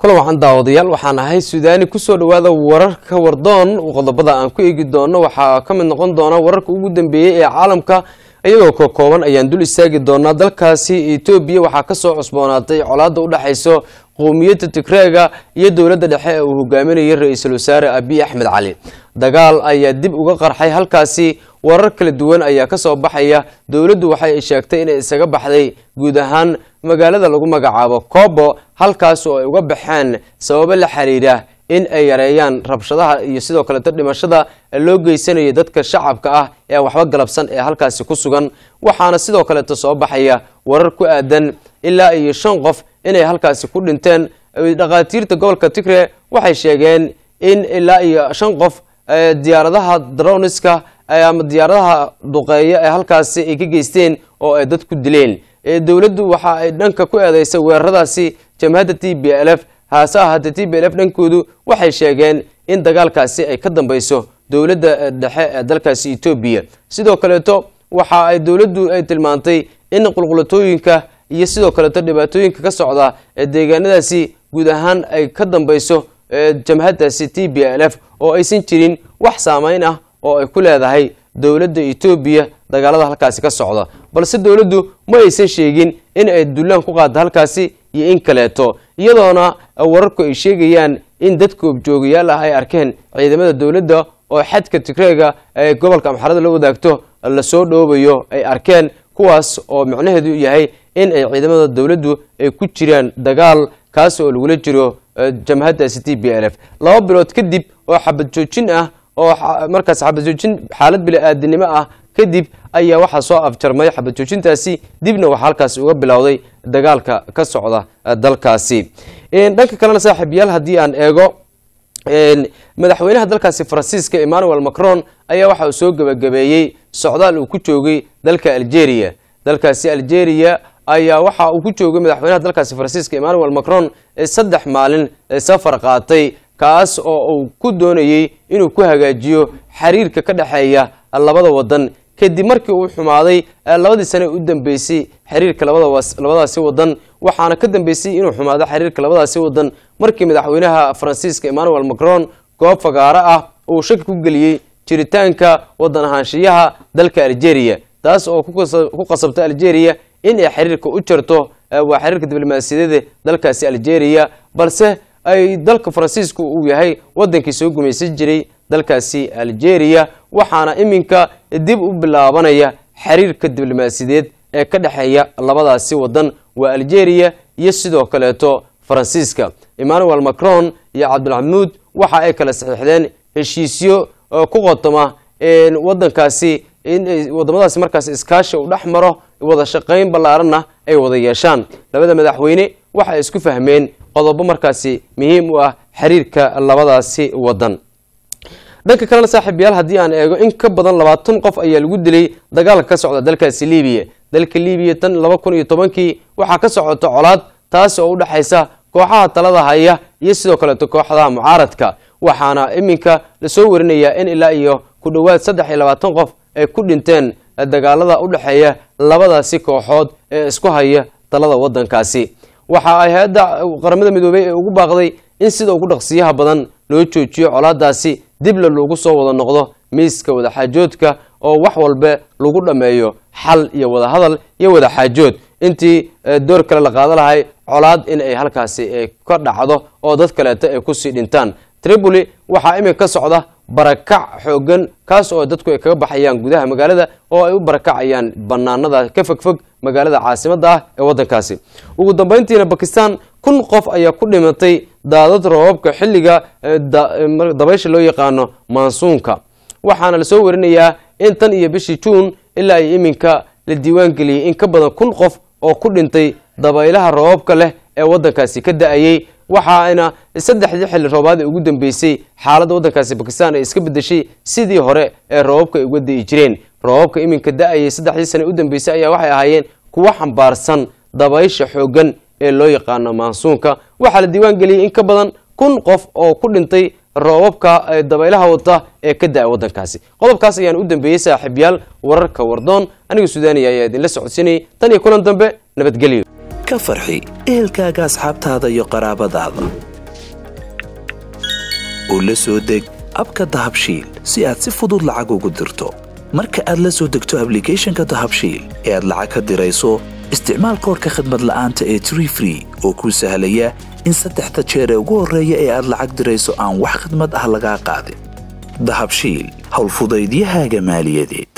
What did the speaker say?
kulan waxaan daawadayaal waxaan ahay suudaani kusoo dhawaada wararka wardoon qodobada aan ku eegi doono waxaa ka mid noqon doona wararka ugu dambeeyey ee caalamka iyagoo ka kooban ayaan dul istaagi doonaa dalkaasi etoobiya waxaa kasoo cusboonaatay colaada u dhexayso qowmiyadda tigreega iyo dowladda dhexe ee uu hogaaminayay ra-iisul wasaare abiy axmed cali dagaal ayaa dib uga qarxay halkaasi warar kala duwan ayaa kasoo baxaya dowladdu waxay sheegtay inay isaga baxday guud ahaan magaalada lagu magacaabo kobo halkaas oo ay uga baxeen sababo la xiriira in ay yareeyaan rabshadaha iyo sidoo kaleeto dhimashada loo geysanayay dadka shacabka ah ee waxba galabsan ee halkaasi ku sugan waxaana sidoo kaleeto soo baxaya warar ku aadan ilaa iyo shan qof inay halkaasi ku dhinteen dhakhaatiirta gobolka tigre waxay sheegeen in ilaa iyo shan qof diyaaradaha droniska ama diyaaradaha duqeeya ee halkaasi ay ka geysteen oo ay dad ku dileen dowladdu waxa ay dhanka ku eedeysay weeraradaasi jamhadda t b l f haase ahaatee t b l f dhankoodu waxay sheegeen in dagaalkaasi ay ka dambeyso dowladda dhexe ee dalkaasi etoobiya sidoo kaleeto waxa ay dowladdu ay tilmaantay in qulqulatooyinka iyo sidoo kaleeto dhibaatooyinka ka socda ee deegaanadaasi guud ahaan ay ka dambeyso jamhaddaasi t b l f oo aysan jirin wax saameyn ah oo ay ku leedahay dowladda etoobiya dagaalada halkaasi ka socda balse dowladdu ma aysan sheegin in ay dullaan ku qaada halkaasi iyo in kaleeto iyadoona wararku ay sheegayaan in dadka objoogayaal ah ay arkeen ciidamada dowladda oo xadka tigreega ee gobolka amxarada la wadaagto lasoo dhoobayo ay arkeen kuwaas oo micnaheedu yahay in ay ciidamada dowladdu ay ku jiraan dagaal kaas oo lagula jiro jamhaddaasi t b l f laba bilood kadib oo xabad joojin ah oo markaas xabad joojin xaalad bili-aadinimo ah kadib ayaa waxaa soo afjarmay xabad joojintaasi dibna waxaa halkaasi uga bilowday dagaalka ka socda dalkaasi dhanka kalena saaxiibyaal haddii aan eego madaxweynaha dalkaasi faransiiska emmanuel macron ayaa waxa uu soo gebagabeeyey socdaal uu ku joogay dalka algeria dalkaasi algeria ayaa waxa uu ku joogay madaxweynaha dalkaasi faransiiska emmanuel macron saddex maalin safar qaatay kaas oo uu ku doonayey inuu ku hagaajiyo xiriirka ka dhexeeya labada wadan kadib markii uu xumaaday labadii sane u dambeysay xiriirka labadaasi wadan waxaana ka dambeysay inuu xumaado xiriirka labadaasi wadan markii madaxweynaha faransiiska emmanuel macron goob fagaaro ah uu shaki ku geliyey jiritaanka wadan ahaanshiyaha dalka algeria taas oo ku qasabtay algeria in ay xiriirka u jarto waa xiriirka diblomaasiyadeeda dalkaasi algeria balse ay dalka faransiisku uu yahay wadankii soo gumaysan jiray dalkaasi algeria waxaana iminka dib u bilaabanaya xiriirka diblomaasiyadeed ee ka dhexeeya labadaasi wadan waa algeria iyo sidoo kaleeto faransiiska emmanuel macron iyo cabdilxamuud waxa ay kala saxiixdeen heshiisyo ku qotoma wadankaasi in wadamadaasi markaas iskaashi u dhex maro wada shaqayn ballaaranna ay wada yeeshaan labada madaxweyne waxa ay isku fahmeen qodobo markaasi muhiim u ah xiriirka labadaasi wadan dhanka kalena saaxiibayaal haddii aan eego in ka badan labaatan qof ayaa lagu dilay dagaalka ka socda dalkaasi libiya dalka libiya tan laba kun iyo tobankii waxaa ka socota colaad taas oo u dhexaysa kooxaha talada haya iyo sidoo kaleeto kooxdaha mucaaradka waxaana iminka lasoo warinayaa in ilaa iyo ku dhowaad saddex iyo labaatan qof ay ku dhinteen dagaalada u dhexeeya labadaasi kooxood ee isku haya talada wadankaasi waxa ay hay-adda qaramada midoobey ee ugu baaqday in sida ugu dhaqsiyaha badan loo joojiyo colaadaasi dibla loogu soo wada noqdo miiska wadaxaajoodka oo wax walbe lagu dhammeeyo xal iyo wadahadal iyo wadaxaajood intii door kale la qaada lahay colaad in ay halkaasi ka dhacdo oo dad kaleeto ay kusii dhintaan tripoli waxaa iminka ka socda barakac xoogan kaas oo dadku ay kaga baxayaan gudaha magaalada oo ay u barakacayaan banaanada ka fogfog magaalada caasimadda ah ee wadankaasi ugu dambeyntiina bakistan kun qof ayaa ku dhimatay daadad roobabka xilliga dabaysha loo yaqaano maansuunka waxaana lasoo warinayaa in tan iyo bishii juun ilaa iyo iminka la diiwaan geliyey in ka badan kun qof oo ku dhintay dabaylaha roobabka leh ee wadankaasi ka da-ayey waxaana saddexdii xilli roobaad ee ugu dambeysay xaaladda waddankaasi bakistan ay iska bedeshay sidii hore ee roobabka ay uga da'i jireen roobabka iminka da-ayay saddexdii sane u dambeysay ayaa waxay ahaayeen kuwo xambaarsan dabaysha xooggan ee loo yaqaano maansuunka waxaa la diiwaan geliyey in ka badan kun qof oo ku dhintay roobabka dabaylaha wata ee ka da-a waddankaasi qodobkaas ayaan u dambeeyey saaxiibyaal wararka wardoon aniga suudaaniya ayaa idinla socodsiinayay tan iyo kulan dambe nabadgelyo ka farxi ehelkaaga asxaabtaada iyo qaraabadaada oo la soo deg abka dahabshiil si aad si fudud lacag ugu dirto marka aad la soo degto ablicathonka dahabshiil ee aad lacag ka dirayso isticmaal koorka khadmad la'aanta ee tree free oo kuu sahlaya in saddexda jeer ee ugu horreeya ee aad lacag dirayso aan wax khidmad ah lagaa qaadin dahabshiil howlfudaydiyahaaga maaliyadeed